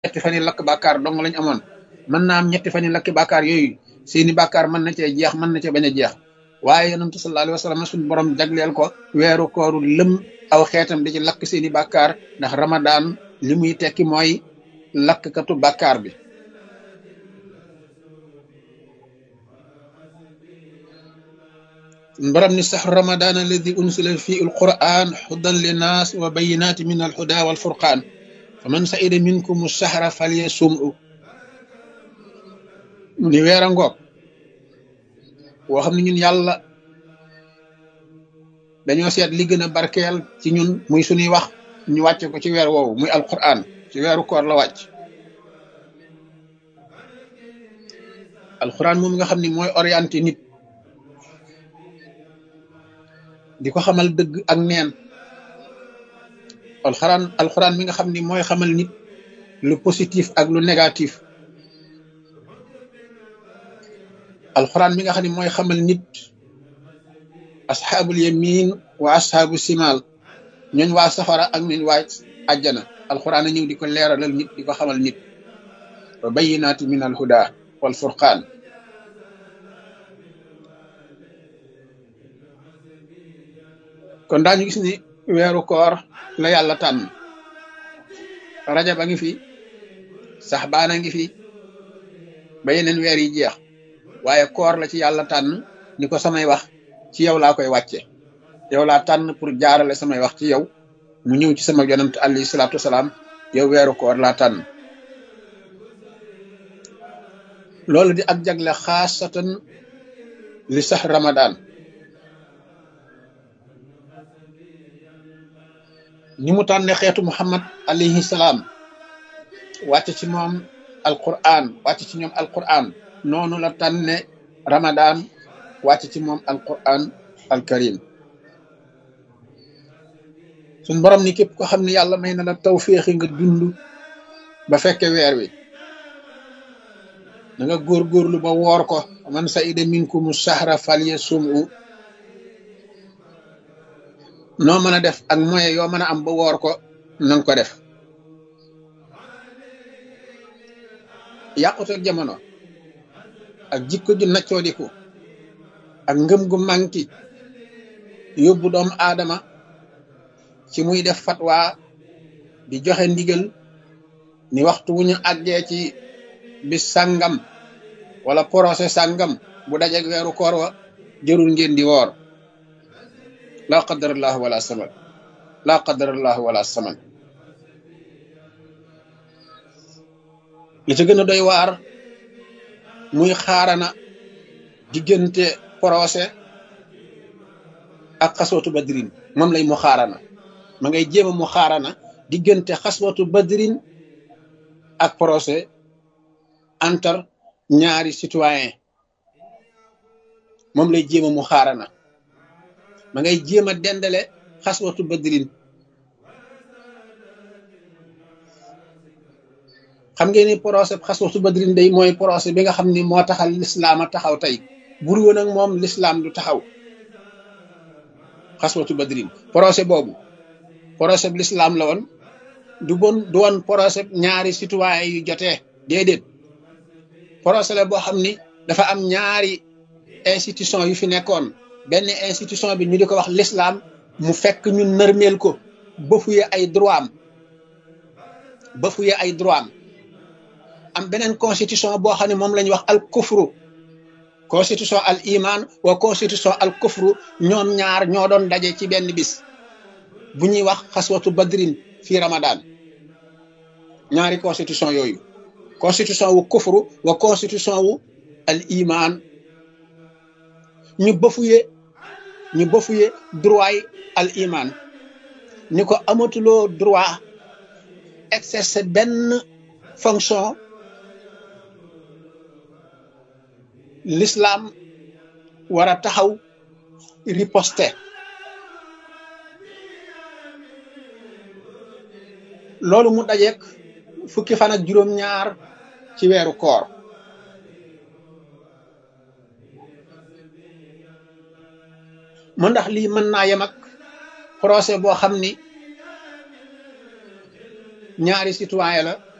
ñetti fan yi lakk bàkkaar dong lañ amoon mën naa am ñetti fan yi lakki bàkkaar yooyu seeni bàkkaar mën na cee jeex mën na cee bañ a jeex waaye yonentu sallallahu alayhi wa sallam suñu borom jagleel ko weeru kooru lëm aw xeetam di ci lakk seeni bàkkaar ndax ramadaan li muy tekki mooy lakkatu bàkkaar bi borom ni sax ramadan alladi unsila fi alquran hudan linnas wa bayinati min alhuda walfurqan faman saida minkum sahra falyasum'u ni weer a ngoog woo xam ne ñun yàlla dañoo seet li gën a barkeel ci ñun muy suñuy wax ñu wàcce ko ci weer woowu muy alquran ci weeru koor la wàcc alquran moom nga xam ni mooy orienté nit di ko xamal dëgg ak neen alxuraan alxuraan mi nga xam ni mooy xamal nit lu positif ak lu négatif alxuraan mi nga xam ni mooy xamal nit asxaabul yamin wa asxaabu simal ñooñ waa safara ak ñooñ waa àjjana alxuraan a ñëw di ko leeralal nit di ko xamal nit wa bayinaati min alhuda wal furqaan kon daañu gis ni weeru koor la yàlla tànn rajab a ngi fi sax baana ngi fi ba yeneen weer yi jeex waaye koor la ci yàlla tànn ni ko samay wax ci yow laa koy wàcce yow laa tànn pour jaarale samay wax ci yow mu ñëw ci sama yonent alayhi salaatu wasalaam yow weeru koor laa tànn loolu di ak jagle xaasatan li sax ramadan ni mu tànne xeetu muhammad alayhi salaam wàcc ci moom alquran wàcc ci ñoom alquran noonu la tànne ramadan wàcc ci moom alquran alkarim suñ borom ni képp ko xam ne yàlla may na la tawféexi nga dund ba fekke weer wi da nga góorgóorlu ba woor ko man saida minkumu sahra falyasumhu noo mën a def ak moyen yoo mën a am ba woor ko nanga ko def yàqute jamono ak jikko ju naccoodiku ak ngëm gu manki yóbbu doomu aadama ci muy def fatwa di joxe ndigal ni waxtu wu ñu àggee ci bis sàngam wala procès sàngam bu dajeg weeru koor wa jërul ngeen di woor laa qadarallahu wala saman laa qadarallahu wala saman li ci gën a doy waar muy xaarana diggante procès ak xaswatu badrin moom lay mu xaarana ma ngay jéem a mu xaarana diggante xaswatu badrin ak procès entre ñaari citoyen moom lay jéem a mu xaarana ma ngay jéem a dendale xaswatu badrin xam ngeen ni procès xaswatu badrin day mooy procès bi nga xam ni moo taxal lislaam a taxaw tey bur woon ak moom lislaam du taxaw xaswatu badrin procès boobu procès bi lislaam la woon du bon du woon procès ñaari citoyen yu jotee déedéet procès la boo xam ni dafa am ñaari institution yu fi nekkoon benn institution bi ñu di ko wax l'islam mu fekk ñu nërmeel ko bafuye ay droit am bafuye ay droit am am beneen constitution boo xam ne moom la ñuy wax al kufru constitution al iman wa constitution al kufru ñoom ñaar ñoo doon daje ci benn bis bu ñuy wax xaswatu badrin fii ramadan ñaari constitution yooyu constitution wu kufru wa constitution wu al iman ñu bafuye ñu bafuye droit yi al iman ni ko amatuloo droit exercer benn fonction l'islam war a taxaw riposte loolu mu dajeek fukki fan ak juróom-ñaar ci weeru koor mu ndax lii mën naa yem ak procès boo xam ni ñaari citoyen la